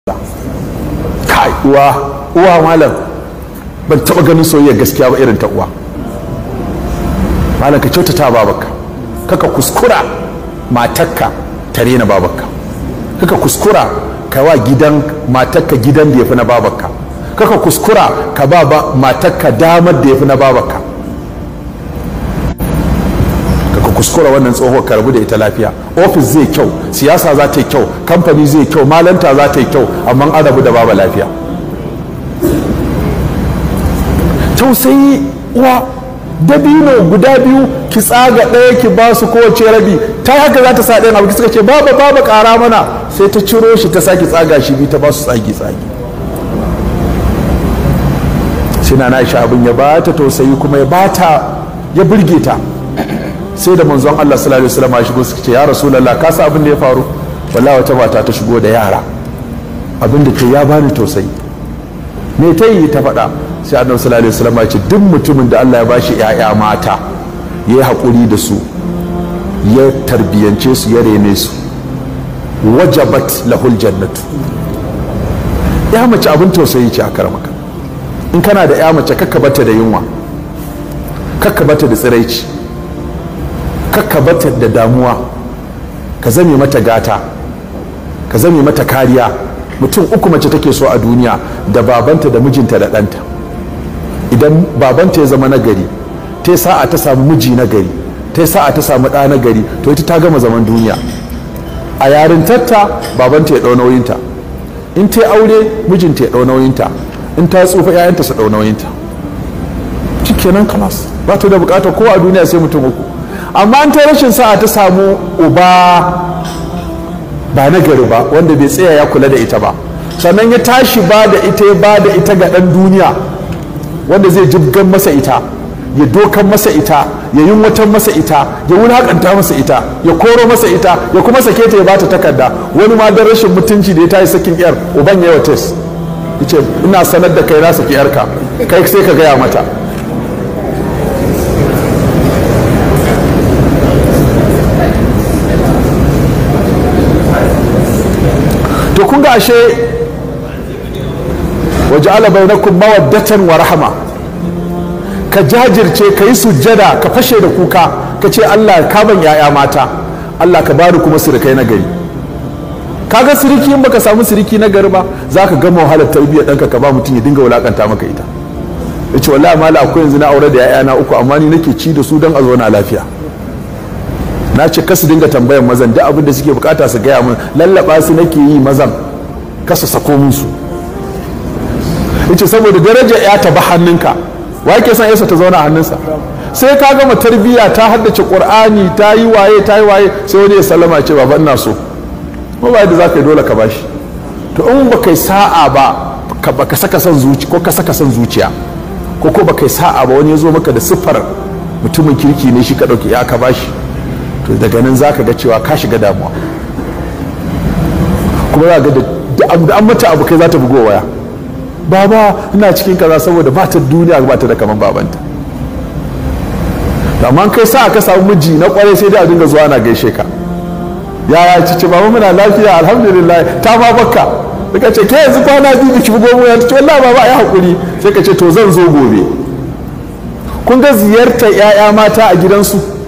kai uwa uwa malam ban taba ganin soyayya gaskiya ba irin ta uwa malam ka kyautata babarka kaka kuskura matarka ta rena babarka kaka kuskura ka wa gidan matarka gidan da ya fi na babarka kaka kuskura ka ba matarka damar da ya fi na babarka kaka kuskura wannan tsohuwar ka rabu da ita lafiya ofis zai kyau siyasa za ta yi kyau kamfani zai kyau malanta za ta yi kyau amma an rabu da baba lafiya tausayi uwa dabino guda biyu ki tsaga ɗaya ki ba su kowace rabi ta haka za ta sa ɗayan abu suka ce baba baba ƙara mana sai ta ciro shi ta sake tsaga shi biyu ta ba su tsagi tsagi sai na na abin ya ba ta tausayi kuma ya ba ta ya burge ta sai da manzon Allah sallallahu alaihi wasallam ya shigo suka ce ya rasulullah ka sa abin da ya faru wallahi wata mata ta shigo da yara abin da ke ya bani tausayi me ta yi ta faɗa sai annabi sallallahu alaihi wasallam ya ce duk mutumin da Allah ya bashi ƴaƴa mata ya yi haƙuri da su ya tarbiyance su ya rene su wajabat lahul jannatu ya mace abin tausayi ce a karamaka in kana da ya mace kakka bata da yunwa kakka bata da tsiraici kakka bata da damuwa ka zame mata gata ka zame mata kariya mutum uku mace take so a duniya da babanta da mijinta da ɗanta idan babanta ya zama nagari ta sa'a ta samu miji nagari ta sa'a ta samu ɗa nagari to ita ta gama zaman duniya a yarintarta babanta ya ɗau nauyinta in ta aure mijinta ya ɗau nauyinta in ta tsufa 'ya'yanta su ɗau nauyinta kenan kalas ba ta da bukatar ko a duniya sai mutum uku amma an ta rashin sa'a ta samu uba ba na gari ba wanda bai tsaya ya kula da ita ba sannan ya tashi ba da ita ya ba da ita ga ɗan duniya wanda zai jibgan masa ita ya dokan masa ita ya yunwatan masa ita ya wulakanta masa ita ya koro masa ita ya kuma sake ta ya bata takarda wani ma don rashin mutunci da ya tayi sakin yar uban ya tes yace ina sanar da kai na saki yarka kai sai ka gaya mata to kun ga ashe waja'ala bainakum mawaddatan wa rahama ka jajirce ka yi sujjada ka fashe da kuka ka ce Allah ka ban yaya mata Allah ka bani kuma sirikai na gari kaga siriki in baka samu siriki na gari ba za ka gama wahalar tarbiyyar ɗanka ka ba mutum ya dinga wulakanta maka ita ya ce wallahi mala akwai yanzu na aure da yaya na uku amma ni nake ci da su don a zauna lafiya na ce kasu dinga tambayan mazan duk abin da suke bukata su gaya min lallaba su nake yi mazan kasa sako musu yace saboda daraja ya ta ba hannunka wa yake son yasa ta zauna a hannunsa sai ka gama tarbiyya ta haddace qur'ani ta yi waye ta yi waye sai wani ya sallama ce baba ina so ko ba yadda zaka yi dole ka bashi to in ba kai sa'a ba ka baka saka son zuci ko ka saka son zuciya ko ko ba kai sa'a ba wani ya zo maka da siffar mutumin kirki ne shi ka dauki ya ka bashi to daga nan zaka ga cewa ka shiga damuwa kuma za ga da an mata abu kai za ta bugo waya baba ina cikin kaza saboda ba ta duniya ba ta da kaman babanta amma kai sa ka samu miji na kwarai sai dai a dinga zuwa na gaishe ka yaya cici baba muna lafiya alhamdulillah ta ma bakka daga ce ke yanzu kwana biyu biki bugo mu ta ce wallahi baba ai hakuri sai ka ce to zan zo gobe kun ga ziyartar 'ya'ya mata a gidansu